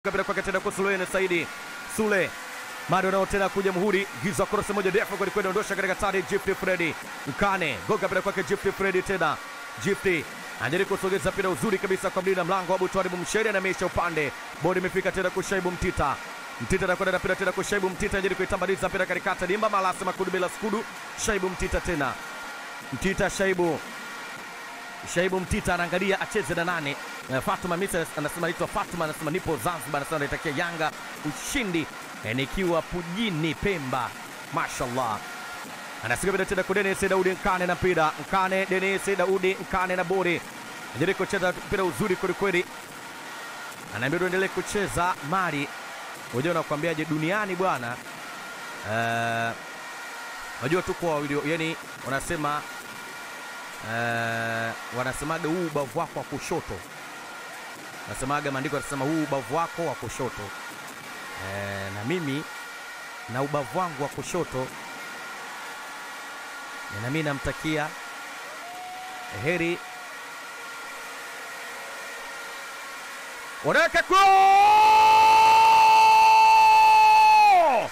kabila kwake tena kwa Sule Saidi Sule bado nao tena kuja muhuri giza cross moja ndefu kweli kweli, ondosha katika tari Gift Freddy Mkane goga kabila kwake Gift Freddy tena Gift anajaribu kusogeza mpira uzuri kabisa kwa mlinda mlango Abu Twalibu Msheri anamesha upande bodi imefika tena kwa Shaibu Mtita Mtita anakwenda na mpira tena kwa Shaibu Mtita anajaribu kuitambaliza mpira katikati dimba malasa makudu bila skudu Shaibu Mtita tena Mtita Shaibu Shaibu Mtita anaangalia acheze na nane. Uh, Fatuma Misa anasema naitwa Fatuma, anasema nipo Zanzibar, anasema naitakia Yanga ushindi eh, nikiwa Pujini Pemba. Mashallah. Anasikia bila tena kwa Dennis Daudi Nkane na mpira. Nkane Dennis Daudi Nkane na bori. Anajaribu kucheza mpira uzuri kweli kweli. Anaambia tuendelee kucheza mali. Unajua nakwambiaje duniani bwana. Eh, unajua tuko wawili, yani wanasema Uh, wanasemaga huu ubavu wako wa kushoto, wanasemaga maandiko yanasema huu ubavu wako wa kushoto. Uh, na mimi na ubavu wangu wa kushoto, na mimi namtakia heri. Wanaweka goal!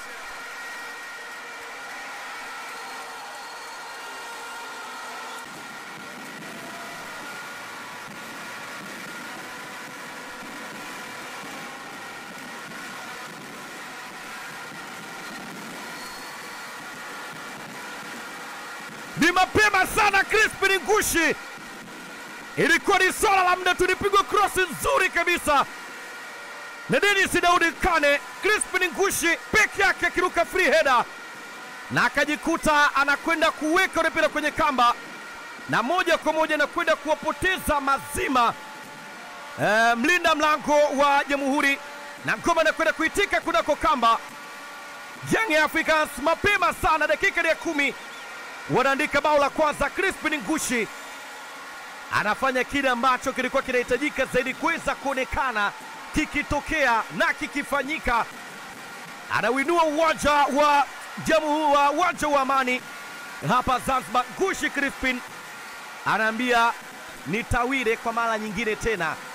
ni mapema sana. Crispin Ngushi, ilikuwa ni swala la muda, tulipigwa cross nzuri kabisa na Dennis Daudi Kane. Crispin Ngushi peke yake akiruka free header na akajikuta anakwenda kuweka ule mpira kwenye kamba na moja kwa moja anakwenda kuwapoteza mazima e, mlinda mlango wa Jamhuri na ngoma anakwenda kuitika kunako kamba. Young Africans mapema sana, dakika ya kumi wanaandika bao la kwanza. Crispin Ngushi anafanya kile ambacho kilikuwa kinahitajika zaidi kuweza kuonekana kikitokea na kikifanyika. Anawinua uwanja wa Jamhuri wa uwanja wa Amani hapa Zanzibar. Ngushi Crispin anaambia nitawire kwa mara nyingine tena.